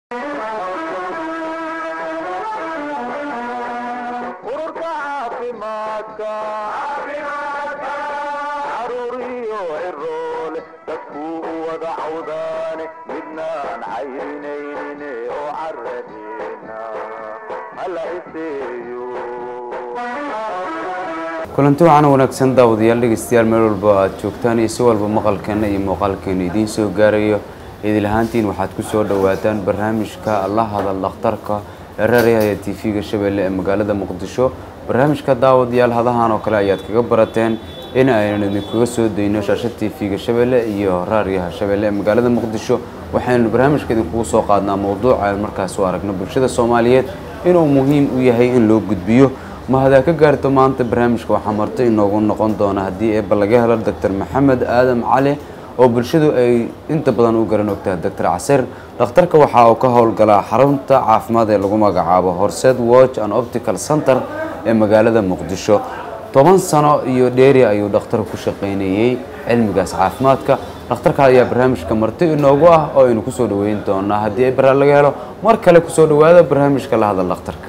ururka caafimaadka caruuriyo ciroole dadkuu u wada cawdaane midnaan cayrinaynin oo caradeena hala iseeyo kulanti waxaana wanaagsan daawadayaal dhegeystayaal meel walba aad joogtaan iyo si walba maqalkeena iyo muuqaalkeena idiin soo gaarayo idil ahaantiin waxaad ku soo dhawaataan barnaamijka la hadal dhakhtarka ee raaryaha t v-ga shabeelle ee magaalada muqdisho barnaamijka daawadayaal hadahan oo kale ayaad kaga barateen in aynan idinkaga soo dayno shaasha t v-ga shabeelle iyo raaryaha shabeelle ee magaalada muqdisho waxaynu barnaamijka idinkugu soo qaadnaa mowduuca aan markaas u aragno bulshada soomaaliyeed inuu muhiim u yahay in loo gudbiyo ma hadaa ka gaarto maanta barnaamijka waxaa marto inoogu noqon doona haddii eeba laga helo doctor maxamed aadam cali oo bulshadu ay inta badan u garan ogtahay doctor casir dhakhtarka waxa uu ka howlgalaa xarunta caafimaad ee lagu magacaabo horseed watch and optical center ee magaalada muqdisho toban sano iyo dheeri ayuu dhakhtar ku shaqaynayey cilmigaas caafimaadka dhakhtarka ayaa barnaamijka marti inoogu ah oo aynu kusoo dhaweyn doonaa haddii ay baraa laga helo mar kale kusoo dhawaada barnaamijka la hadal dhakhtarka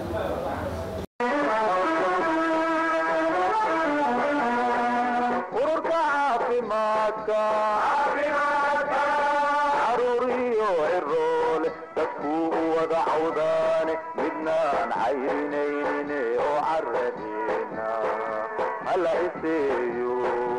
ururka caafimaadka caruuriyo ciroole dadkuu u wada cawdaane midnaan cayrinaynin oo caradeena hala iseeyo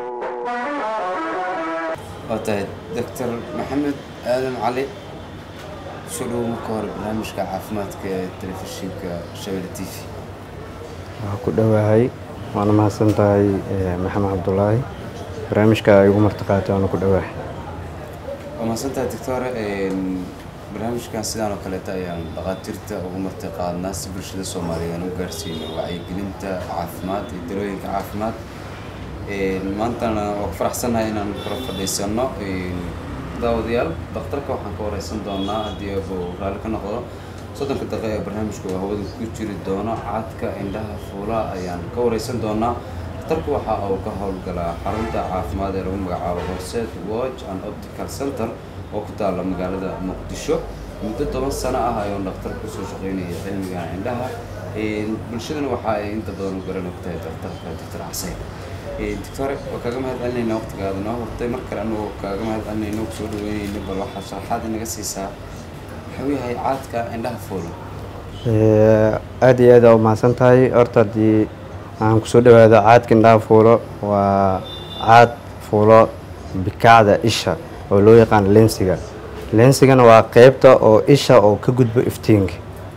waa tahay doctor maxamed aadan cali soo dhowo marka hore barnaamijka caafimaadka ee telefishinka shabelle t v waa ku dhowahay waana mahadsan tahay eh, maxamed cabdulaahi barnaamijka ay ugu martiqaatay waana ku dhowahay waa mahadsantahay doctor barnaamijkan sidaan oo kaleeta ayaan dhakhaatiirta ugu marti qaadnaa si bulshada soomaaliyeed aan u gaarsiino wacyigelinta caafimaad iyo darooyinka caafimaad maantana waa ku faraxsannahay inaan kula fadhiisano daawadayaal dhakhtarka waxaan ka wareysan doonaa haddii eeba uu raalli ka noqdo soddonka daqiiqa ee barnaamijku uu hawada ku jiri doono cadka indhaha fuulaha ayaan ka wareysan doonaa dhakhtarku waxa uu ka howlgalaa xarunta caafimaad ee lagu magacaabo horseed watch and optical center oo ku taala magaalada muqdisho muddo toban sano ah ayuu dhakhtar kusoo shaqeynaya cilmiga indhaha bulshadana waxa ay inta badan u garan ogtahay dhakhtarka doctor caseen doctore waa kaaga mahad celinayna waqtigaada noo hortay mar kale anagoo kaaga mahad celinayna kusoo dhaweynayna bal waxaa sharaxaad inaga siisaa wuxuu yahay caadka indhaha fuula Eh, aad iyo aad aa u mahadsan tahay horta haddii aan kusoo dhawaado caadka indhaha fuulo waa caad fuulo bikacda isha oo loo yaqaan lensiga lensigana waa qeybta oo isha oo ka gudbo iftiinka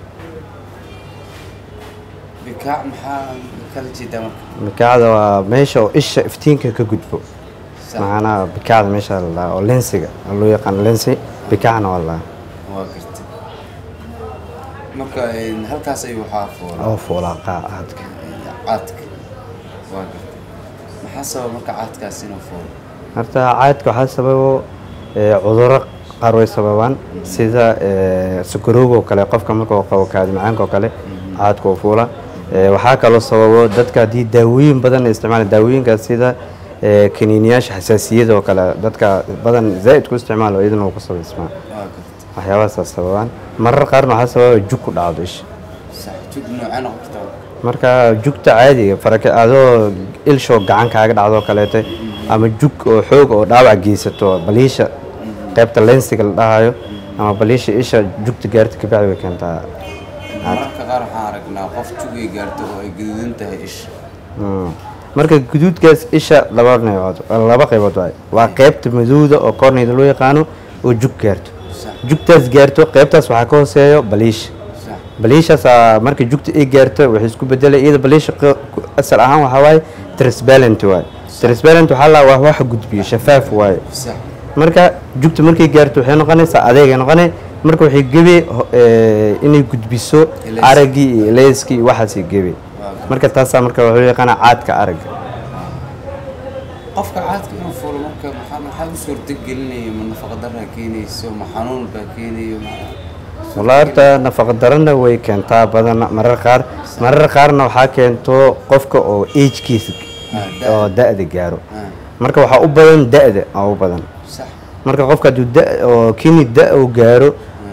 bikaac maxaa kala jeedaa marka bikacda waa meesha oo isha iftiinka ka gudbo Sax. macnaha bikacda meesha la dhahaa oo lensiga oo loo yaqaan lensi bikacna waa la dhahaa waa gartay marka halkaas ayuu waxaa fuula oo fuulaa qaa- caadka caadka waa gartay maxaa sababa marka caadkaas inuu fuulo horta caadka waxaa sababo eh, cudurro qaar way sababaan sida eh, sokorowga oo kale qofka marka uu qabo kaadi macaanka oo kale caadka oo fuula Eh, waxaa kaloo sababo dadka haddii daawooyin badan ay isticmaalaan daawooyinkaas sida eh, kaniiniyaasha xasaasiyada oo kale dadka badan zaa'id ku isticmaalo iyadana uu ku sabaysmaa waa gartay waxyaabahaas sababaan marar qaarna waxaa sababa jug ku dhacdo isha sax jug noocee noqon kartaa marka jugta caadiga faraka adoo ilshoo gacan kaaga dhacdo kaleete ama jug oo xoog oo dhaawac geysato baliisha qaybta lensiga la dhahayo ama baliisha isha jugta gaarta kabacdi way keentaa mararka qaar waxaan aragnaa qof jugay gaarto oo ay gaduudan tahay isha Mm. marka guduudkaas isha laba neecood laba qaybood waay waa qaybta madowda oo korneyda loo yaqaano oo jug gaarto sax jugtaas gaarto qaybtaas waxaa ka hooseeyo baliisha sax baliishaasaa marka jugta ay gaarto waxay isku bedelay iyada baliisha q- ku- asal ahaan waxaa waaye transparent waaye transparent waxaa la waa wax gudbiyo shafaaf waaye sax marka jugta markay gaarto waxay noqonaysaa adeegay noqonay marka waxay gebe ho- eh, inay gudbiso Ileys. araggii iyo leyskii iyo waxaasay gebe marka taasaa marka wuxuu yaqaanaa caadka aragga qofka caadka inuu fuulo marka maxaa maxaa u suurtagelinaya ma nafaqa daraa keenayso ma xanuun baa keenayo ma- wallahi horta nafaqa darana way keentaa badan marar qaar marar qaarna waxaa keento qofka oo agekiisa Ah, da- oo da-da gaaro ah, marka waxaa u badan da-da aa u badan sax marka qofka hadduu da oo kini da uu gaaro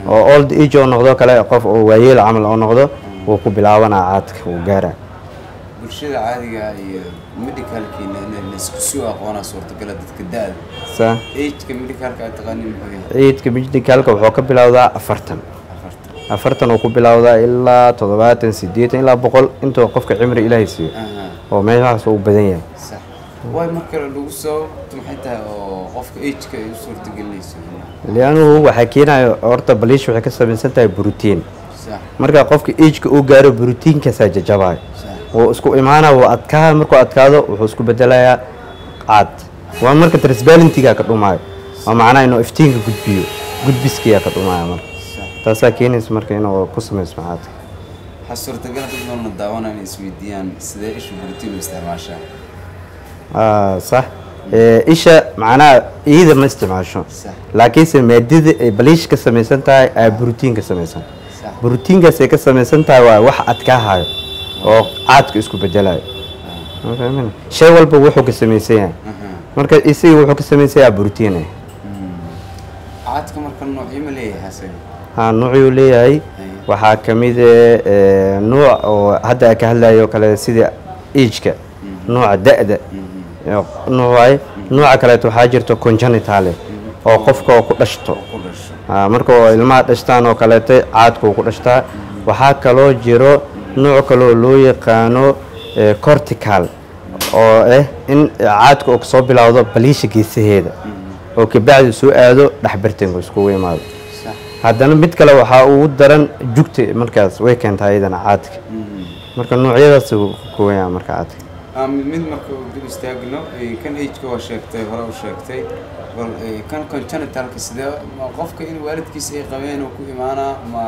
oo old age oo noqdo kale qof oo waayeel camal oo noqdo wuu ku bilaabanaa caadka wuu gaaraa bulshada caadiga ah iyo medicalkiina in isku soo aqoonaa suurtagala dadka da-da saa ageka medicalka aad taqaanin muxuu yahay ciidka medicalka wuxuu ka bilowdaa afartan afartan afartan uu ku bilowdaa ilaa toddobaatan sideetan ilaa boqol intuu qofka cimri ilaahay siiyo aha oo meelahaas uu badan yahay sax waay mar kale lagu soo maxay tahay oo qofka ageka ay u suurtagelinayso lianuhu waxaa keenaya horta baliish waxay ka samaysan tahay brotiin sax marka qofka ageka uu gaaro brotiinkaasaa jajabayo sax wuu isku imaana wuu adkaa markuu adkaado wuxuu isku bedelayaa caad waa marka transparentiga ka dhumaayo waa macnaha inuu iftiinka gudbiyo gudbiskiyaa ka dhumaayo marka sax taasaa keenaysa marka inuu ku samaysmo caadka waxaa suurtagala dad badanna daawanaya inay isweydiiyaan sidee ishu buritiin u isticmaashaa Ah, sax Eh, isha macnaha iyada ma isticmaasho sax laakiinse maadada ay baliish ka samaysan tahay aa brotiin ka samaysan sax brotiinkaas ay ka samaysan tahay waa wax adkaahayo oo caadka isku bedelayo Ma fahmin? shay walba wuxuu ka samaysan yahay aha marka isaga wuxuu ka samaysan yahay brotiin eh. caadka marka noocyo ma leeyahay asaga ha nuucuu leeyahay waxaa ka mid eh, nuuc oo hadda aan ka hadlayo kale sida ijka nuuca da-da nuuc waaye nuuca kaleeto waxaa jirta congenitale oo qofka oo ku dhashto ku dhasho Ah, marka oo ilmaha dhashtaan oo kaleeto caadka uu ku dhashtaa waxaa kaloo jiro nuuc kaloo loo yaqaano eh, cortical oo ah in caadka uu kasoo bilowdo baliisha geesaheeda oo kabacdi soo aado dhexbartanka iskugu imaado sax haddana mid kale waxaa ugu daran jugta markaas way keentaa iyadana caadka marka noocyadaas uu ka kooban yahay marka caadka Ah, mid mid marka uu dib istaagno eh, kan ageka waa sheegtay hore u sheegtay bal eh, kan congenitalka sidee ma qofka in waalidkiisa ay qabeen uu ku imaanaa ma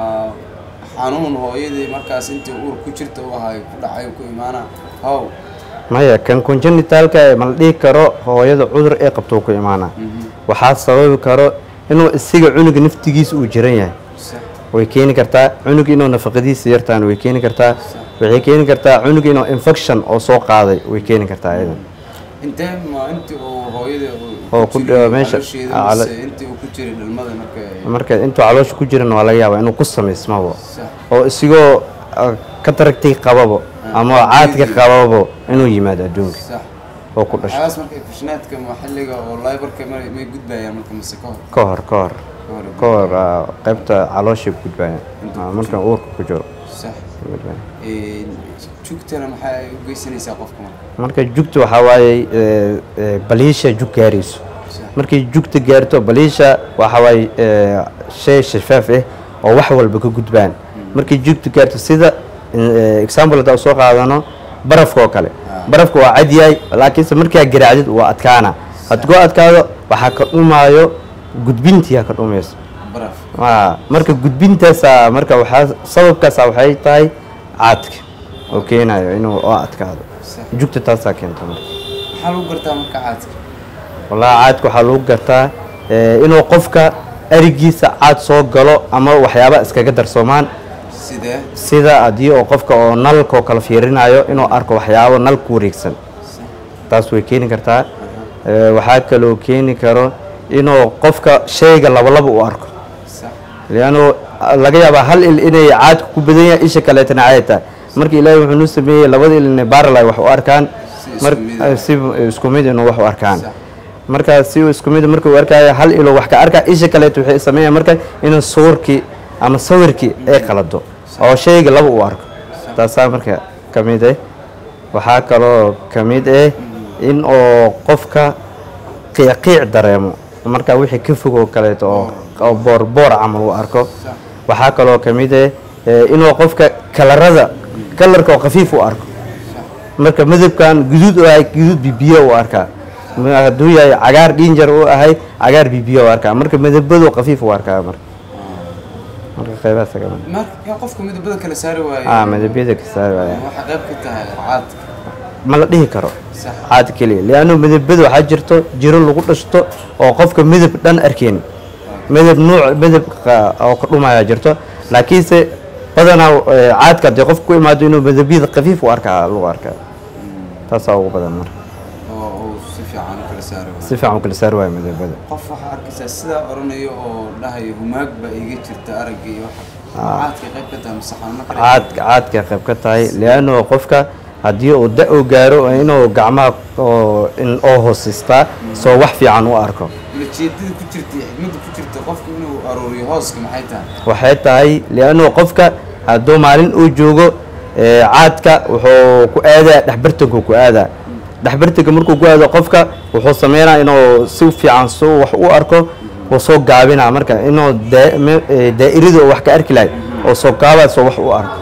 xanuun hooyadii markaas intii uur ku jirta u ahay ku dhacay ku imaanaa how maya kan congenitalka ee ma la dhihi karo hooyada cudur ee qabto ku imaana waxaa sababi karo inuu isiga cunuga naftigiisa uu jiran yahay sax way keeni kartaa cunug inuu nafaqadiisa yartaan way keeni kartaa waxay keeni kartaa cunug inuu infection oo soo qaaday way keeni kartaa iyadan intee ma intii uu hooyada uu Oo ku jiray dhaw meesha- caloosheeda ah, calo- mise intii uu ku jiray dhalmada marka ay- marka intuu caloosha ku jiran waa laga yaabaa inuu ku samaysmabo sax oo isigoo ah, ka taragtay qababo ama caadka qababo inuu yimaado adduunka sax oo ku dhasho waxyaalahaas marka fishnaadka maxalliga oo laybarka may may gudbayaan marka mise ka hor ka hor ka hor ka hor ka hor ah, qaybta caloosha gudbaya Ah, marka uurka ku jiro sax gudbaya. Ee, jugtana maxaa ay u geysanaysaa qofka marka marka jugta waxaa waaye eh, eh, baliisha jug gaarayso sax markay jugta gaarto baliisha waxa waaye eh, shay shafaaf ah oo wax walba ka gudbaan markay jugta gaarto sida eh, example hadda soo qaadano barafka oo kale barafka waa cad yahay laakiinse markaa garaacdid waa adkaana hadduu adkaado waxaa ka dhumaayo gudbintiyaa ka dhumayso baraf Waa, marka gudbintaasa marka waxaa sababkaasa waxay tahay caadka oo keenayo inuu oo adkaado sax jugta taasaa keenta marka maxaa lagu gartaa marka caadka wallaahi caadka waxaa lagu gartaa eh, inuu qofka arigiisa caad soo galo ama waxyaaba iskaga darsoomaan sidee sida haddii oo qofka oo nalka oo kala fiirinayo inuu arko waxyaabo nal ku wareegsan sax taas way keeni kartaa Eh, waxaa kaloo keeni karo inuu qofka shayga labalaba u arko sax liannu laga yaabaa hal il inay caadka ku badan yahay isha kaleetana caadi tahay marka ilaahay wuxuu nuu sameeyey labada il inay baaralay wax u arkaan Si isku mar- mid ah. si isku mid inuu wax u arkaan Sax. marka si isku mid marka uu arkaayo hal ilo wax ka arkaa isha kaleeto waxay sameeyaan marka inuu sawirkii ama sawirkii ay qalado oo shayga laba u arko taasaa marka ka mid ah waxaa kaloo ka mid ah in oo qofka qiiqiic dareemo marka wixii ka fog oo kaleeto oo oo boorboor camal u arko waxaa kaloo ka mid ah eh, inuu qofka kalarada kalarka oo khafiif u arko marka midabkan guduud u ahay guduud bibiyo u arkaa Ma- hadduu yahay cagaar dhinjar u ahay cagaar bibiyo u arkaa marka midabadu khafiif u arkaa marka marka qaybahaas ka mid marka yaa qofka midabada kala saari waayo ah midabyada ka saari waaya waxaa qayb ka tahay caadka ma la dhihi karo sax caad keliya liannu midabada waxaa jirto jiro lagu dhashto oo qofka midab dhan arkeen midab nuuc midab qa- oo ka dhumaya jirto laakiinse badanaa eh, caadka haddii qofka ku imaado inuu midabyada khafiif u arkaa lagu arkaa taasaa ugu badan marka oo uu si fiican u kala saari waayo. si fiican u kala saari waayo midabada qof waxaa arkaysaa sidaa oranayo oo dhahayo humaag baa iiga jirta aragga iyo waxa caadka qayb ka tahay mise xanuuno kale caadka caadka qayb ka tahay lianno qofka haddii uu da u gaaro waa inuu gacmaha oo in oo hoosistaa soo wax fiican u arko ulajeedada ku jirta iyo xigmadda ku jirta qofku inuu aruuriyo hooska maxay tahay waxay tahay lianno qofka hadduu maalin uu joogo ee, caadka wuxuu ku aadaa dhexbartanku ku aadaa dhexbartanka markuu ku aado qofka wuxuu sameynaa inuu si fiican soo wax u arko wuu soo gaabinaa marka inuu daa- me- ee, daa'irada uu wax ka arki lahay oo soo gaabaa soo wax u arko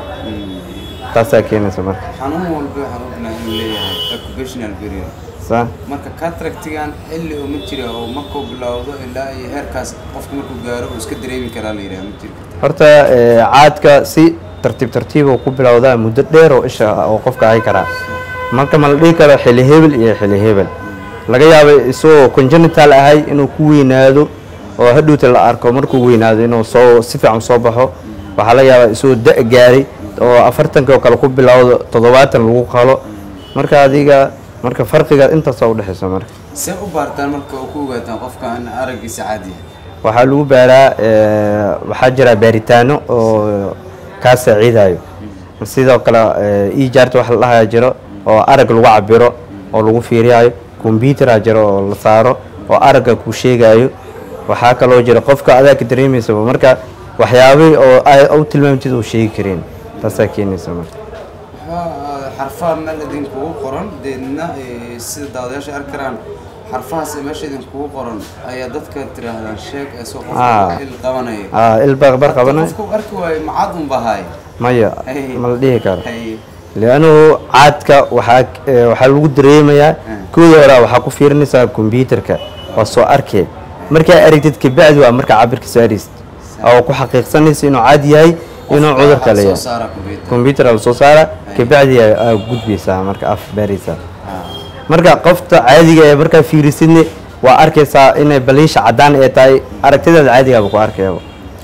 taasaa keenaysa marka xanuun walba waxaan ognahay inuu leeyahay occupational period saa marka cataractigan xilli oo ma jira oo markuu bilowdo ilaa iyo heerkaas qofku markuu gaaro uu iska dareemi karaa la yidhaha ma jiri karta horta ee, caadka si tartiib tartiiba ku bilowdaa muddo dheer oo isha oo qofka hay karaa marka ma la dhihi karo xili hebel iyo xili hebel laga yaabo isagoo congenital ahay inuu ku weynaado oo hadhowta la arko markuu weynaado inuu soo si fiican soo baxo waxaa laga yaabaa isagoo da' gaaray oo afartanka oo kale ku bilowdo toddobaatan lagu qalo marka adiga marka farqiga intaasa udhexaysa marka see u baartaan marka oo ku ogaataan qofka in araggiisa caadi yahay waxaa lagu baaraa ee, waxaa jira baaritaano oo kaa saaciidayo sidoo kale e jaarta wax la dhahaya jiro oo arag lagu cabiro oo lagu fiiriyayo combyutera jiro oo la saaro oo aragga ku sheegayo waxaa kaloo jira qofka adaa ka dareemaysaba marka waxyaabihii oo ay u tilmaamtid uu sheegi kareen taasaa keenaysa marka waxaa xarfaha meel idinkugu qoran deedna eh, sida daawadayaasha arki karaan xarfahaas ee meesha idinkugu qoran ayaa dadka tiraahdaan sheeg ee soo Ah. qofka il qabanaya Ah, ilbaq bar qabana qofku arki waayo macad un bahaay maya Hey. ma la dhihi karo Hay. liannuhu caadka waxaa eh, waxaa lagu dareemayaa kooda hore waxaa ku fiirinaysaa kombyuutarka waa soo arkee markaa aragtid kabacdi waa markaa cabirka saaraysid oo ku xaqiiqsanaysa inuu caadi yahay inuu Qofka cudurka waxaa soo leeyahay saara computer. kombyuutar la soo saara kabacdi aa aa gudbaysaa marka af baaraysaa Ah. marka qofta caadiga ee markaa fiirisidne waa arkaysaa inay baliisha caddaan ee tahay aragtidaada caadigaaba ku arkayaba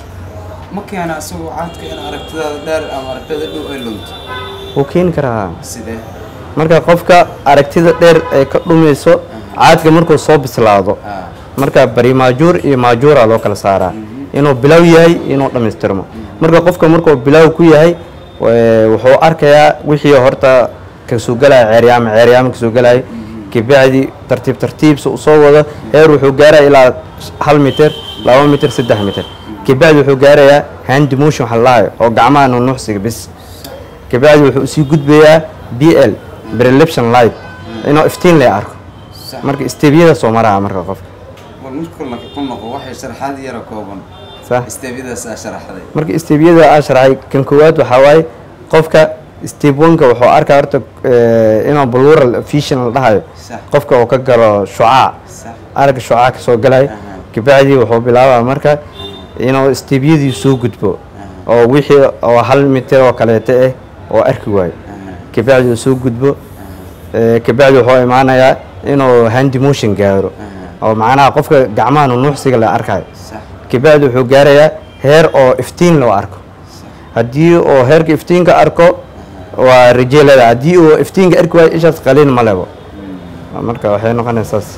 ma keena isagoo caadka in aragtidaada dheer ama aragtida dhow ay lunto wuu keeni karaa sidee marka qofka aragtida dheer ee ka dhumayso caadka markuu soo bislaado Ah. marka bari maajuur iyo maajuura loo kala saaraa inuu bilow yahay inuu dhammaystirmo marka qofka markuu bilow ku yahay ee, wuxuu arkayaa wixii horta kasoo galaya ceeryaama ceeryaama kasoo galaya kabacdi tartiib tartiibsa usoo wado heer wuxuu gaaraya ilaa hal mitir laba mitir saddex mitir kabacdi wuxuu gaarayaa hand motion waxa la dhahayo oo gacmaha nunuucsiga bis kabacdi wuxuu usii gudbayaa b l preleption light inuu iftiin le arko Sax. marka isteebiyada soo maraa marka qofka bal marka la ku noqo waxay sharaxaad yara kooban sax isteebyadaas aa sharaxday marka isteebiyada aa sharxay kan koowaad waxaa waaye qofka step oneka wuxuu arkaa horta eh, inuu plural vision la dhahayo Sax. qofka uu ka galo shucaac sax aragga shucaac ka soo galaya Aha. kabacdi wuxuu bilaabaa marka inuu isteebyadii soo gudbo oo wixii oo hal mitir oo kaleeto ah oo arki waayo Aha. kabacdi uu soo gudbo eh, kabacdi wuxuu imaanayaa inuu hand motion gaaro oo macnaha qofka gacmaha nunuucsiga la arkayo sax kabacdi wuxuu gaarayaa heer oo iftiin loo arko haddii uu heerka iftiinka arko waa rajeelada haddii uu iftiinka arki waayo ishaas qaliin ma lebo marka waxay noqonaysaas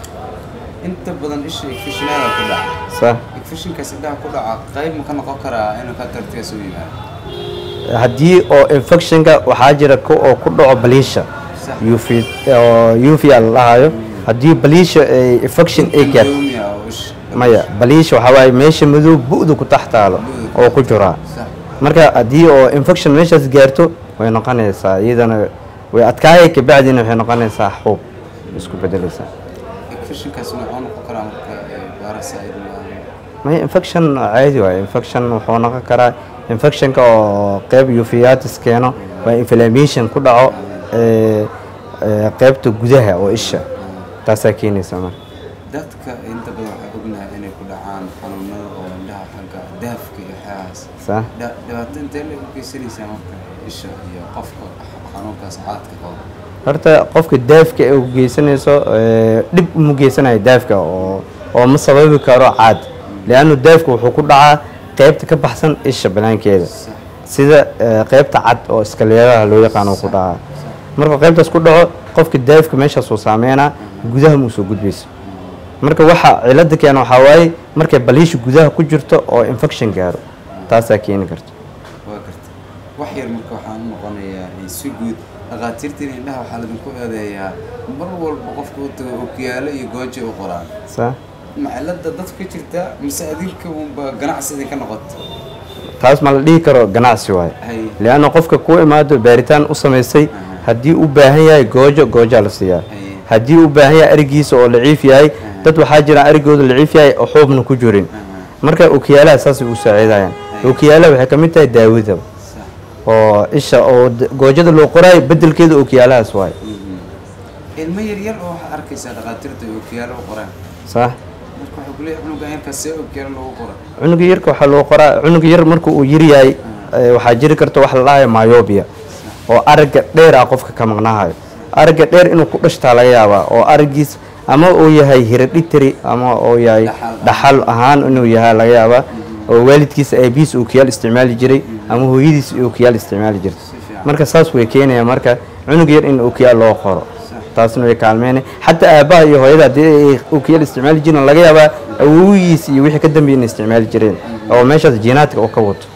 inta badan isha igfishinada ku dhaca sa igfishinkaas indhaha ku dhaca qayb ma ka noqon karaa inuu ka tartigaas u yimaado haddii oo infectionka waxaa jira ku oo ku dhaco baliisha Sax. UV oo UV la dhahayo haddii baliisha ay infection ay gaarto Doomi ah oo isha maya baliisha waxaa waaye meesha madow bu'da ku tax taalo oo ku jiraa sax marka haddii oo infection meeshaas gaarto way noqonaysaa iyadana way adkaaya kabacdina waxay noqonaysaa xuub isku bedelaysaa igfishinkaas noocoo noqon karaa marka ee, parasite ma maya infection caadi waaye infection wuxuu noqon karaa infectionka oo qeyb uveitis keeno waa inflammation ku dhaco ee, ee, qeybta gudaha oo isha taasaa keenaysa marka dadka inta badan waxay ognahay inay ku dhacaan xanuunada oo indhaha xagga daafka iyo waxyaalahaas saa Dha- dhibaato intee la u geysanaysaa marka isha iyo qofka xanuunkaas caadka qaba horta qofka daafka ee u geysanayso ee, dhib uma geysanayo daafka oo oo ma sababi karo caad leannu daafka wuxuu ku dhacaa qeybta ka baxsan isha banaankeeda sida ee, qeybta cad oo iskaleedaha loo yaqaano ku dhacaa marka qeybtaas ku dhaco qofka daafka meeshaasuu saameynaa gudaha muu soo gudbayso marka waxa cilada keena waxaa waaye markay baliisha gudaha ku jirto oo infection gaaro taasaa keeni karta waa garta wax yar marka waxaan u noqonayaa eh, si guud dhakhaatiirtiin indhaha waxaa ladinku eedeeyaa mar walba qofka u tago okiyaalo iyo goojo u qoraan saa ma cilada dadka ka jirta mise adinka unba ganacsi idinka noqoto taas ma la dhihi karo ganacsi waaye hay lianna qofka ku imaado baaritaan u samaysay haddii u baahan yahay goojo goojaa la siiyaa hay haddii u baahan yahay arigiisa oo laciif yahay dad waxaa jira arigooda laciif yahay oo xuubna ku jirin marka okiyaalaha saasay u saaciidayaan okiyaalaha waxay ka mid tahay daawada sax oo isha oo d- goojada loo qoraayo bedelkeeda okiyaalahaas waaye ilmo yar yar oo waxaa arkaysaa dhakhaatiirta ay okiyaalo u qoraan sax marka waxay kuleeyahay cunugan yarkaas see okiyaalo loogu qora cunuga yarka waxaa loo qoraa cunuga yar marka uu yar yahay eh, waxaa jiri karta wax la dhahayo myobia oo aragga dheer ah qofka ka maqnahayo aragga dheer inuu ku dhashtaa laga yaabaa oo araggiis ama uu yahay hereditary ama uu yahay Dhaxal. dhaxal ahaan inuu yahay laga yaabaa oo waalidkiisa aabihiis ookiyaal isticmaali jiray ama hooyadiis ookiyaal isticmaali jirtay si fiican marka saas way keenaya marka cunug yar in ookiyaal loo qoro taasna way kaalmeynay xataa aabbaha iyo hooyada haddii ay ookiyaal isticmaali jireen laga yaabaa awowigiis iyo wixii ka dambeeyay inay isticmaali jireen oo meeshaas jiinaadka oo ka wato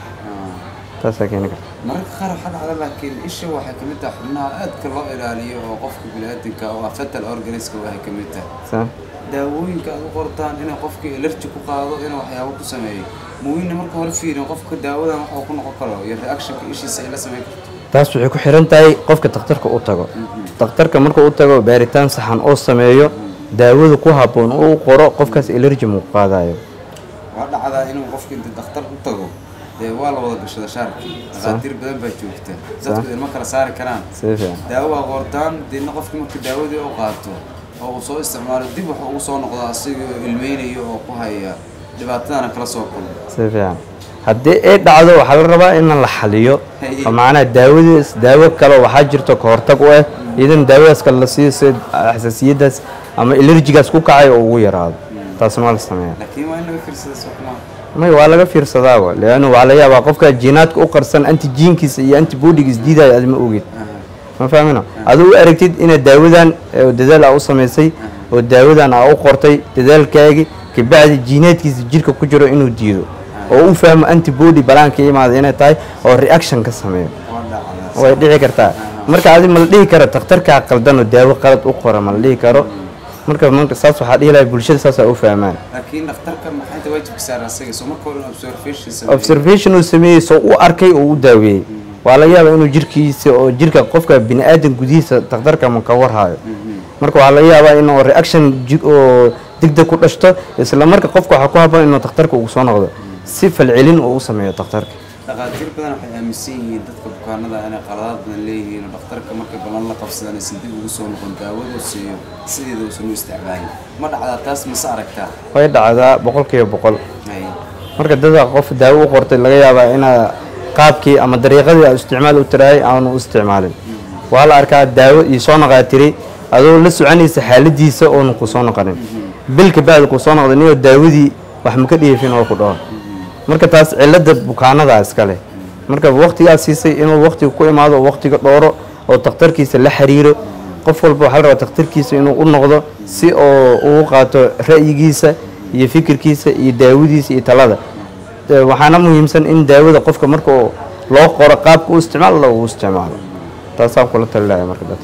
taasaa keeni karta mararka qaar waxaa dhacda laakiin isha waxay ka mid tahay xubnaha aadka loo ilaaliyo oo qofka biniaadamka oo ah fetal organiska waxay ka mid tahay saa daawooyinka aad u qortaan inay qofkii alerji ku qaado inuu waxyaabo ku sameeyo muwiina marka hore fiirin qofka daawadan waxuu ku noqon karo iyo reactionka ishiisa ay la sameyn karto taas waxay ku xiran tahay qofka takhtarka u tago takhtarka markuu u tago baaritaan saxan oo sameeyo daawada ku habboon oo u qoro qofkaas elerji muu qaadayo waa dhacdaa inuu qofka inta dhakhtar u tago dee waa la wada gashada shaarkii dhakhaatiir badan baa joogta dadku idinma kala saari karaan si fiican daawo waa qortaan deedna qofki marka daawadii u qaato oo uu soo isticmaalo dib waxa ugu soo noqdaa asigoo ilmeynayo oo ku haya dhibaatadana kala soo kulmo si fiican haddii ay dhacdo waxaa la rabaa in la xaliyo Haye. oo macnaha daawadaas daawo kale waxaa jirto ka hortag u ah idan daawadaas kale la siiyo si xasaasiyadaas ama elerjigaas ku kacay oo ugu yaraado taasna waa la sameeya laakiin waa in laga fiirsada soxmaa may waa laga fiirsadaaba leanna waxaa laga yaabaa qofka jiinaadka u qarsan antijiinkiisa iyo antibodigiis diidaya aad ma ogid ma fahmina aduu u aragtid inaad daawadan oo dadaal aa u samaysay oo daawadan aa u qortay dadaalkaagi kabacdi jiinaadkiisa jirka ku jiro inuu diido oo u fahmo antibody balaanka imaada inay tahay oo reaction ka sameeyo waa dhacdaa way dhici kartaa marka adi ma la dhihi karo takhtarkaa qaldan oo daawo qalad u qora ma la dhihi karo marka marka saas waxaa dhihi lahay bulshada saasaa u fahmaan laakiin dhakhtarka maxay inta waajibka saara asaga soo marka hore in observation sameeyo observation uu sameeyey soo u arkay oo u daaweeyey waa laga yaabaa inuu jirkiisa oo jirka qofka bini aadan gudihiisa takhtarka ma ka warhayo marka waxaa laga yaabaa inuu reaction ji- oo degdeg ku dhashto isla marka qofka waxaa ku habboon inuu takhtarka ugu soo noqdo si falcelin uu u sameeyo takhtarka dhakhaatiir badan waxay aaminsan yihiin dadka bukaanada inay qaladaad badan leeyihiin oo dhakhtarka markay ballan la qabsadaan aysan dib ugu soo noqon daawadu siiyo sideeda uusan u isticmaalin ma dhacdaa taas mise aragtaa way dhacdaa boqolkiiba boqol Hay. marka dadka qof daawo u qortay laga yaabaa inaa qaabkii ama dariiqadii aad isticmaal u tiraayay aanu u isticmaalin waa la arkaa daawo iyo soo noqaa tiri adoo la soconaysa xaaladiisa oonu ku soo noqonin bil kabacdi ku soo noqday niyoo daawadii wax ma ka dhiifin oo ku dhaho marka taas cilada bukaanadaa iska leh marka waqtigaa siisay inuu waqtiga ku imaado oo waqtiga dhooro oo takhtarkiisa la xiriiro qof walba waxaa la rabaa takhtarkiisa inuu u noqdo si oo uu qaato ra'yigiisa iyo fikirkiisa iyo daawadiisa iyo talada Ee, waxaana muhiimsan in daawada qofka marka uu loo qoro qaabka u isticmaalo uu isticmaalo taasaan kula talilaya marka dadka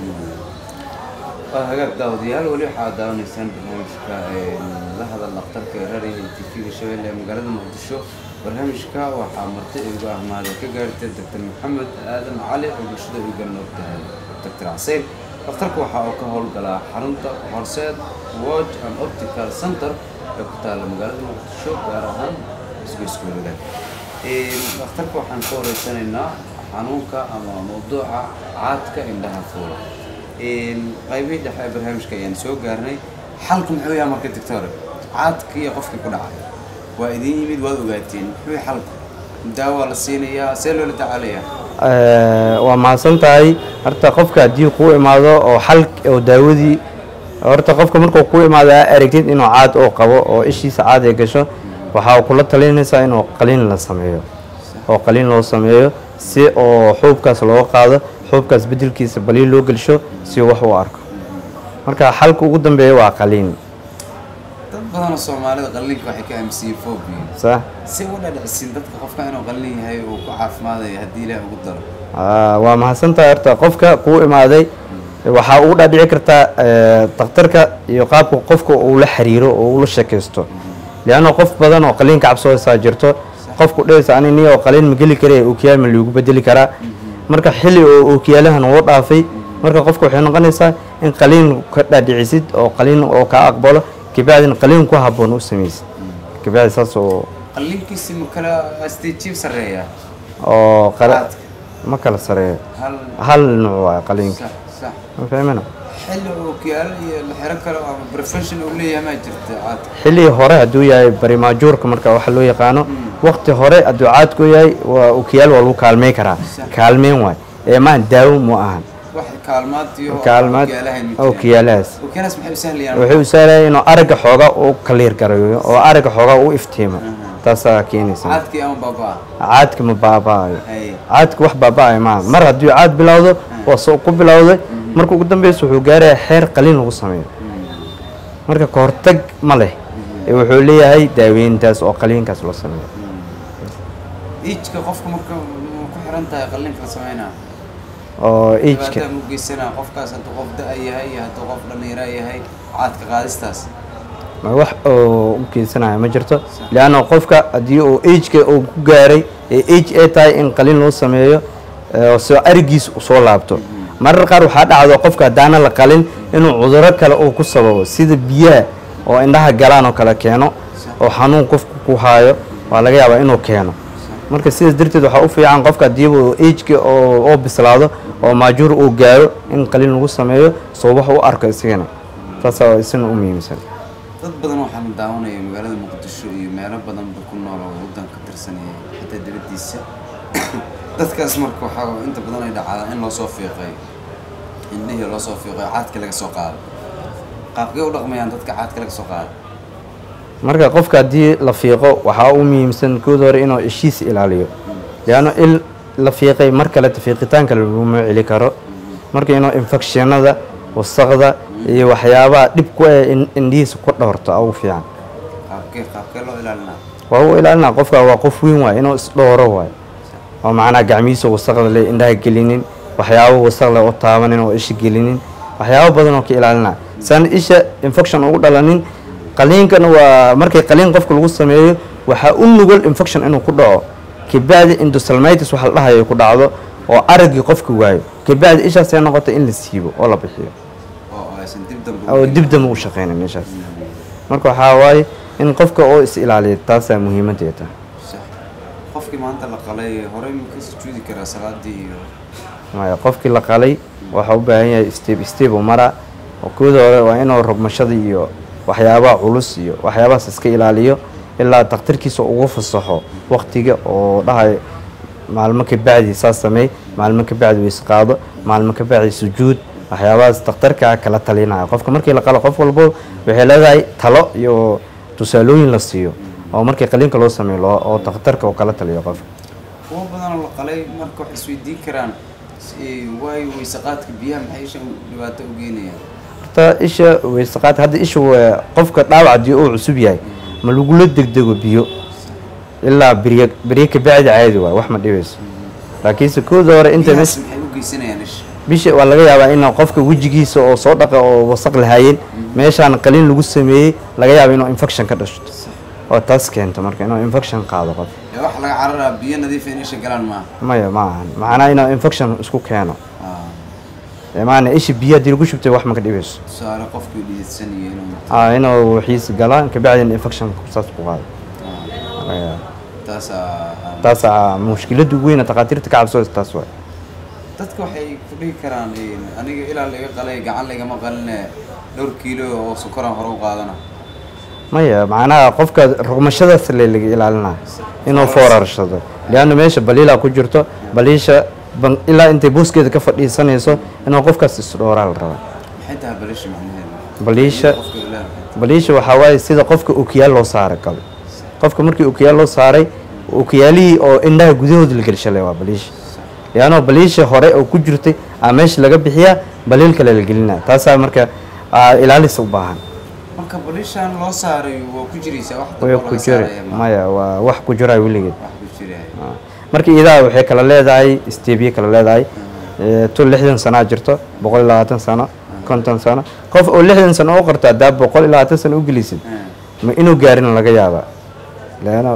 waa hagaag daawadayaal weli waxaad daawanaysaan barnaamijka ee, la hadal dhakhtarka ee raadiyaha tv-ga shabeelle ee magaalada muqdisho barnaamijka waxaa marti igu ahmaada ka gaartay doctor maxamed aadan cali oo bulshada igu garan og tahay doctor xaseyn dhakhtarka waxa uu ka howlgalaa xarunta horseed watch and optical center ee ku taala magaalada muqdisho gaar ahaan isgoyskooda dhakhtarka waxaan ka horeysanaynaa xanuunka ama mawduuca caadka indhaha fuula qaybihii dhexe ee barnaamijka ayaan soo gaarnay xalku muxuu yahay marka doctore caadka iyo qofkii ku dhacay waa idin yimid waad ogaateen muxuu yahay xalku daawa la siinayaa see loola tacaalayaa Ee, waa mahadsan tahay horta qofka haddii kuu imaado oo xal oo daawadii horta qofka markuu kuu imaado aa aragtid inuu caad oo qabo oo ishiisa caad ay gasho waxaa kula talinaysaa inuu qaliin la sameeyo oo qaliin loo sameeyo si oo xuubkaas loo qaado xuubkaas bedelkiisa baliin loo gelsho si wax u arko marka xalka ugu dambeeya waa qaliin dad badanoo soomaalida qalliinka waxay ka aaminsiiyeen phobia sa si u dhadhicsin dadka qofka inuu qallin yahay uu ku caafimaadaya haddii ilaah ugu daro Ah, waa mahadsantahay horta qofka kuu imaaday waxaa ugu dhaadhici kartaa eh, dhakhtarka iyo qaabka qofka uu la xiriiro oo ula sheekaysto leanna qof badan oo qaliinka cabsoosaa jirto qofku dhehaysa ani ni oo qaliin ma geli kare ookiyaal ma lagu bedeli karaa marka xilli oo ookiyaalahan uu dhaafay marka qofka waxay noqonaysaa in qaliin ka dhaadhicisid oo qaliin oo kaa aqbalo kabacdin qaliin ku habboon u samaysid kabacdi saas oo qalliinkiisi ma kala stajiib sarreeya oo qala- Qaadka. ma kala sareeyo hal hal nuuc waa qaliinka sax sax ma fahmina xilli ookiyaalo iyo la xiro kale ama profession uu leeyahay maa jirta caadka xilli hore hadduu yahay barimaajuurka marka waxa loo yaqaano waqti hore hadduu caadku yahay waa okiyaal waa lagu kaalmey karaa kaalmeyn waay ee maan daawo mu ahan wax kaalmaad iyo kaalmaad ookiyaalahan ma jiraan. ookiyaalahaas ookiyaalahaas maxay u sahlayaan wuxuu u sahlaya inuu aragga xooga uu kaliir garayo oo aragga xooga u iftiimo taasaa keenaysa caadkii ama baabaa caadka ma baaba'ayo hay caadka wax baaba'ayo maaha mar hadduu caad bilowdo waa soo ku bilowday marka ugu dambeysa wuxuu gaarayaa xeer qaliin lagu sameeyo marka kahortag ma leh ee wuxuu leeyahay daaweyntaas oo qaliinkaas loo sameeyo iijka qofka marka ma ku xiran tahay qalliinka la sameynaa oo ejka dhibaataa mu geysanaa qofkaas hadduu qof da' yahay iyo hadduu qof dhallinyaro yahay caadka qaadistaas ma wax oo u keensanaya ma jirto leanna qofka haddii uu ejka uu ku gaaray ee age ay tahay in qaliin loo sameeyo ee soo arigiis u soo laabto marar qaar waxaa dhacdo qofka haddaana la qalin inuu cuduro kale uu ku sababo sida biyaha oo indhaha galaan oo kale keeno oo xanuun qofku ku haayo waa laga yaabaa inuu keeno marka sidaas darteed waxaa u fiican qofka haddiiba uu ejka oo oo bislaado oo maajuur uu gaaro in qaliin lagu sameeyo soo wax u arko isagana taasaa isna u muhiimsan dad badan waxaan daawanaya magaalada muqdisho iyo meelo badanba ku nool oo waddanka tirsanaya xitaa dibaddiisa dadkaas marka waxaa inta badan ay dhacdaa in loo soo fiiqay indhihii loo soo fiiqay caadka laga soo qaado qaabkay u dhaqmayaan dadka caadka laga soo qaado marka qofka haddii la fiiqo waxaa u muhiimsan kooda hore inuu ishiis ilaaliyo leanno il la fiiqay mar kaleta fiiqitaanka laguma celi karo marka inuu infectionada wasaqda iyo waxyaabaha dhib ku eh in indhihiisa ku dhowrto ugu fiican qaabkee qaabkee loo ilaalinaa waa u ilaalina qofka waa qof weyn waay inuu isdhooro waay oo macnaha gacmihiisa wasaqda le indhaha gelinin waxyaabo wasaqle oo taabanin oo isha gelinin waxyaabo badan oo ka ilaalina saan isha infection ugu dhalanin qaliinkana waa markay qaliin qofka lagu sameeyo waxaa u nugul infection inuu ku dhaco kabacdi endosalmitis waxa la dhahayo ku dhacdo oo araggii qofka waayo kabacdi ishaasay noqota in la siibo oo la bixiyo oo aysan dib dambe oo dib dambe u shaqeynin meeshaas marka waxaa waaye in qofka oo is ilaaliya taasaa muhiimadeeda sax qofkii maanta la qalay horey ma ka sujuudi karaa salaadii iyo maya qofkii la qalay waxaa u baahan yahay step step u mara oo kooda hore waa inuu rogmashada iyo waxyaabaha culus iyo waxyaabahaas iska ilaaliyo ilaa daktarkiisa ugu fasaxo waqtiga oo dhahayo maalmo ka bacdi saas sameey maalmo ka bacdi weys qaado maalmo ka bacdi sujuud waxyaabahaas daktarkaa kala talinaya qofka markii la qalo qof walbo waxay leedahay talo iyo tusaalooyin la siiyo oo markii qaliinka loo sameeyo loo- oo daktarka uu kala taliyo qofka kuwa badanoo la qalay marka waxay isweydiin karaan si- waayo weysaqaadka biyaha maxay isha dhibaato u geenayaan horta isha weysaqaad hadda isha waa qofka dhaawac haddii uu cusub yahay ma lagula degdego biyo ilaa biryo biryo ka bacdi caadi waay wax ma dhibayso laakiinse kooda hore inta biyahaas bis maxay u geysanayaan isha bisha waa laga yaabaa in qofka wejigiisa oo soo dhaqa oo wasaq lahaayeen meeshaan qaliin lagu sameeyey laga yaaba inuu infection ka dhashto oo taas keento marka inuu infection qaado qof ee waxa laga cararaa biyo nadiif in isha galaan maaha maya ma ahan macnaa inuu infection isku keeno Ah, Ee, maana isha biyo haddii lagu shubtay wax ma ka dhibayso tusaale qofkii dhididsanaya inuu Ah, inuu wixiisa galaan kabacdina infection saas ku qaado ah, laga yaaba taasaa taasaa mushkilada ugu weyna takhaatiirta ka cabsooysa taas waay dadka waxay ku dhihi karaan een, aniga ilaa laga qalay gacan lagama qaline dhowr kiilo oo sokoraan hore u qaadana maya macnaha qofka rugmashadaas le laga ilaalinayo inuu foorarshado leanna meesha baliilaa ku jirto baliisha ban- ilaa intay booskeeda ka fadhiisanayso inuu qofkaas isdhooraa la rabaa maxay tahay balisha macnaheedu baliisha qofka ilaa maxay baliisha waxaa waaye sida qofka okiyaal loo saaray kale qofka markii okiyaal loo saaray okiyaalihii oo indhaha gudahooda la gelshalay waa baliisha leanno baliisha hore oo ku jirtay aa meesha laga bixiyaa baliil kale la gelinaya taasaa marka aa ilaalis u baahan marka balishaan loo saaray waa ku jiraysaa wax way dambe ku laga jira saaraya ma maya waa wax ku jira weligeed wax ku jiraya Ah. marka idaha waxay kala leedahay stebye kala leedahay Eh, tu lixdan sanaa jirto boqol iyo labaatan sano konton sano qof oo lixdan sano u qorto haddaa boqol iyo labaatan sano u gelisid ma inuu gaarin laga yaabaa leano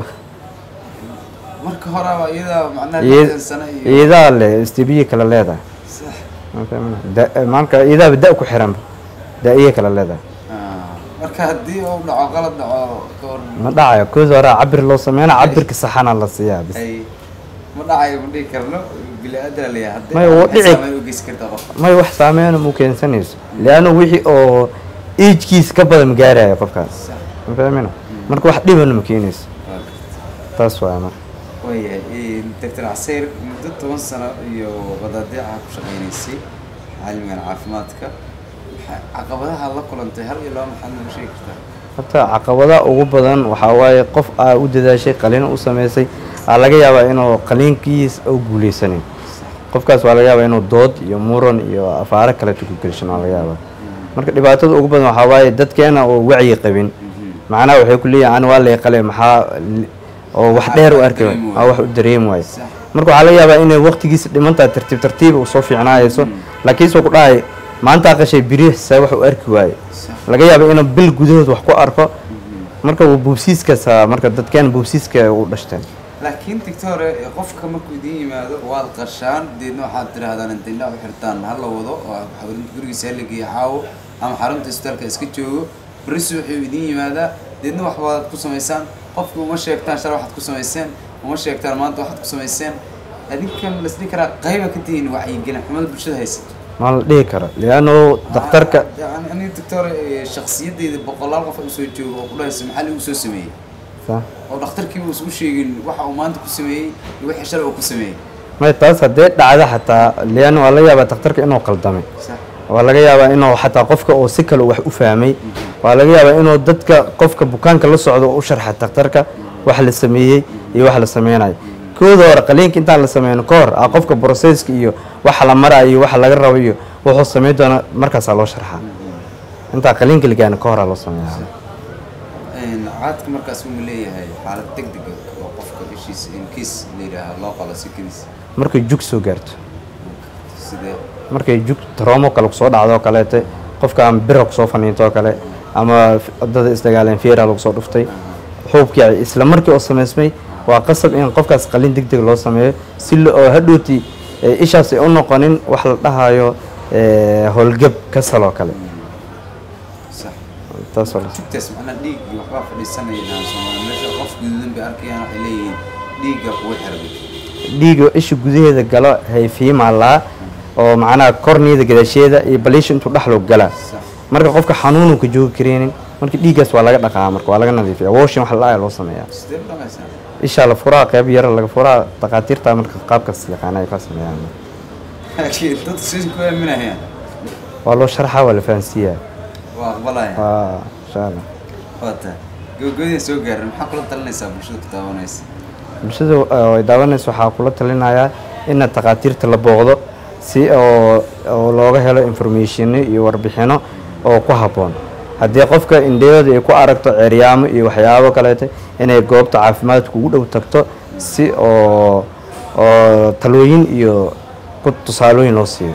marka hore waa iyadaa macnaha lixdan sano iyo iidaa le stebye kala leedahay sax Ma fahmina? Da- marka idaaba da ku xiranba da-iye kala leedahay Ah, marka haddii uu dhaco qalad dhaco ka hor ma dhacayo kood hore cabir loo sameyna cabirka saxana la siiyaa bis ay ma dhacayo ma dhihi karno bili-aadan leeyahay haddii Maya, wuu waxay dhici- saameyn u geysan kartaa qofka may wax saameyna mu keensanayso leanna wixii oo ejkiis ka badan gaaraya qofkaas sax ma fahmina marka wax dhibana ma keenayso waa gartay taas waa marka waayahay doctor caseyr muddo toban sano iyo wadaadiica ku shaqaynaysay caalamigan caafimaadka maxaa- caqabadaha la kulantay hal iyo laba maxaad nooga sheegi kartaa horta caqabadaha ugu badan waxaa waaye qof aa u dadaashay qaliin u samaysay aa laga yaabaa inuu qaliinkiis u guuleysanin qofkaas waa laga yaabaa inuu dood iyo muran iyo afaaro kaleto ku gelshan waa laga yaabaa marka dhibaatada ugu badan waxaa waaye dadkeena oo wacyi qabin macnaha waxay ku leeyihin ani waa lay qale maxaa li- oo wax dheer u arki dareemi aa wax u dareemi waayo Sax. marka waxaa laga yaabaa inay waqtigiisa dhimantahay tartiib tartiib u soo fiicnaayso laakiin soo ku dhahay maanta qashay biri saa wax u arki waaye Sax. laga yaaba inuu bil gudahood wax ku arko marka uu buubsiiskaasa marka dadkeena buubsiiska u dhashteen laakiin doctor qofka markuu idin yimaado waad qashaan deedna waxaad tidhaahdaan inta indhaha u xirtaan ha la wado oo xarunta gurigiisa ha la geeyo caawo ama xarunta isbitaalka iska joogo berisi wuxuu idin yimaadaa deedna wax baad ku samaysaan qofki uma sheegtaan shal waxaad ku samayseen uma sheegtaan maanta waxaad ku samayseen adinkan lasdhihi karaa qayba ka tihiin wacyigelin xumada bulshada haysato ma la dhihi karo leanno daktarka yani aniga doctor shaksiyadeyda boqolaal qof usoo joogo oo ku dhahaysa maxaa lagu soo sameeyey Sa- oo dhakhtarkiiba uusan u sheegin waxa uu maanta ku sameeyey iyo wixii shalay uu ku sameeyey may taas haddee dhacda xataa leanno waa laga yaabaa daktarka inuu qaldamay sax waa laga yaabaa inuu xataa qofka oo si kale wax u fahmay waa laga yaabaa inuu dadka qofka bukaanka la socdo u sharxa daktarka wax la sameeyey iyo wax la sameynayo kooda hore qaliinka intaan la sameyno ka hor ah qofka broseska iyo waxa la marayo iyo waxa laga rabo iyo wuxuu sameyn doona markaasaa loo sharxaa intaa qaliinka ligaana ka horaa loo sameeyaa caadka markaas uu leeyahay xaalad degdeg ah oo qofka ishiisa in kiis la yidhaaha loo qalo si keliis markay jug soo gaarto sidee markay jug troomo kale kusoo dhacdo oo kaleete qofka ama bira kusoo faniinto oo kale ama wadada isdagaaleen feera lagu soo dhuftay xuubkii isla markii oo samaysmay waa qasab in qofkaas qalin deg deg loo sameeyo si lo- oo hadhooti eh, ishaas ay u noqonin wax la dhahayo eh, howlgab kasal oo kale sax taasoo la jugtaas macnaa dhiig iyo waxbaa fadhiisanayaan soomaali meesha qof guduudan bay arkayaan waxay leeyihiin dhiigga kuwa xirmay dhiiga isha gudaheeda galo hayfiimalaa oo macnaha korniyada gadaasheeda iyo baliisha intuu dhexloo galaa sax marka qofka xanuunu ka joogi kareenin marka dhiiggaas waa laga dhaqaa marka waa laga nadiifiya woshin wax la dhaaya loo sameeyaa sidee u dhamaysaa ishaa la furaa qeyb yara laga furaa dhaqaatiirta marka qaabkaas yaqaana ay ka sameeyaan laakiin dadku si ku aaminayaan waa loo sharxaa waa la fahansiiyaa waa aqbalayaan waa insha allah waata gabagabadii soo gaarin maxaa kula talinaysaa bulshada ku daawanaysa bulshada uh, ay daawanaysa waxaa kula talinayaa ina takhaatiirta la booqdo si oo oo looga helo informatione iyo warbixino oo ku habboon haddii qofka indhahooda ay ku aragto ceeryaamo iyo waxyaabo kaleete inay goobta caafimaadka ugu dhow tagto si oo oo talooyin iyo ku tusaalooyin loo siiyo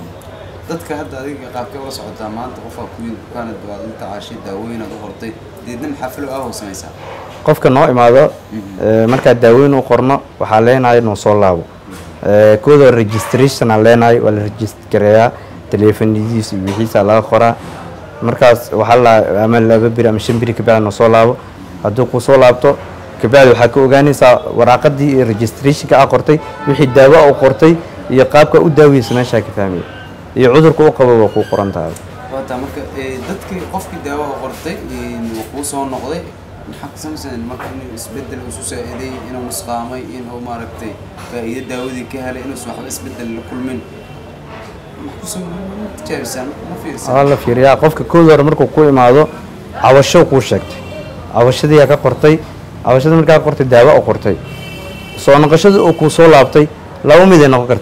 dadka hadda adiga qaabkee ula socotaa maanta qofaa ku yimid bukaanad baad la tacaashay daawooyinaad u qortay deedna maxaa filo ah oo samaysaa qofka noo imaado eh, markaa daaweyn u qorno waxaa leenahay noo soo laabo Eh, kooda registration aan leenahay waa la registareeyaa teleefonidiisa iyo wixiisa laga qoraa markaas waxaa la ama laba biri ama shan biri kabacdi noo soo laabo hadduu kuu soo laabto kabacdi waxaa ka ogaanaysaa waraaqadii iyo registrationka aa qortay wixii daawo u qortay iyo qaabka u daaweysa meeshaa ka fahmaya iyo cudurka u qabo waa kuu qoran tahay waata marka eh, dadkii qofkii daawo u qortay wuu kuu soo noqday maxaa ku samaysan marka inuu isbedel isu saaciday inuu nusqaamay inuu maaragtay faa'iido daawadii ka helay inuusan waxba isbedel la kulmin maxaa kusoo ma tijaabisaan ma fiirsan waa la fiiriyaa qofka kooda hore markuu ku imaado cawasho kuu sheegtay cawashadiiyaa ka qortay cawashada markaa qortay daawo u qortay soo noqoshada oo kuu soo laabtay laba mid ay noqon kartaa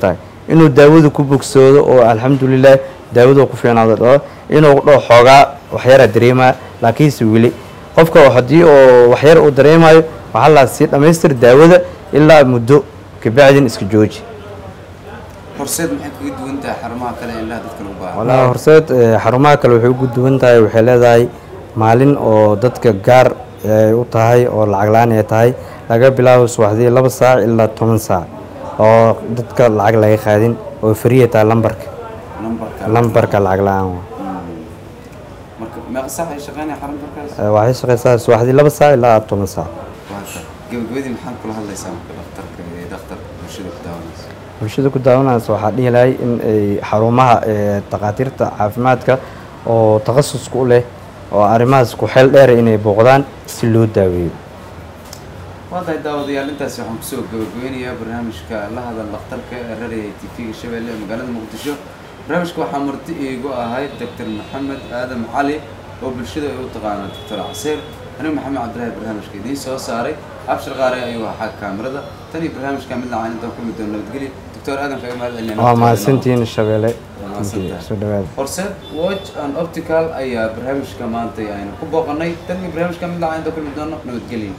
inuu daawada ku bogsoodo oo alxamdulilah daawada ku fiicnaado dhao inuu dhao xoogaa waxyara dareemaya laakiinse weli qofka haddii oo waxyar uu dareemayo waxaa la sii dhammaystir daawada ilaa muddo kabacdin iska jooji horseed maxay kaga duwan tahay xarumaha kale ee indhaha dadka lagu baahan walaa horseed eh, xarumaha kale waxay ugu duwan tahay waxay leedahay maalin oo dadka gaar ay u tahay oo lacag la-aan ay tahay laga bilaabo subaxdii laba saac ilaa toban saac oo dadka lacag laga qaadin oo fariya tahay lambarka lambarka lambarka lacag la-aan waa. marka meeqa saac ay shaqeynaya xaruntarkaas Eh, waxay shaqeysaa subaxdii laba saac ilaa toban saac waata gabagabadii maxaad kula hadlaysaa marka dhakhtarka ee dhakhtarka bulshada ku daawanaysa bulshada ku daawanaysa waxaa dhihi lahay in ay xarumaha eh, takhaatiirta caafimaadka oo takhasusku u leh oo arrimahaas ku xeel dheera inay booqdaan si loo daaweeyo waa tahay daawadayaal intaasi waxaan kusoo gabagabeynayaa barnaamijka la hadal dhakhtarka ee raraya t v-ga shabeelle ee magaalada muqdisho barnaamijka waxaa marti iigu ahay doctor maxamed aadan cali oo bulshada ay u taqaano doctor caseer anigu maxamed cabdilaahi barnaamijka idiin soo saaray abshir qaare ayuu ahaa kaamirada tan iyo barnaamijka mid lacaan intaan kulmi doono nabadgelyo doctor aadan kaga mahad celinaya waa mahadsantihiin shabeelle mahadsantahay. soo dhawaada horseed watch and optical ayaa barnaamijka maanta aynu ku booqanay tan iyo barnaamijka mid lacaan intaan kulmi doono nabadgelyo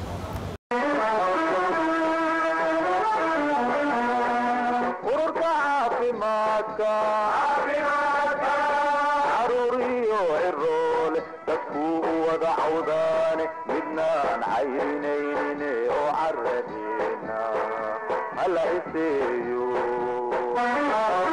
ururka caafimaadka caruuriyo ciroole dadkuu u wada cawdaane midnaan cayrinaynin oo caradeena hala iseeyo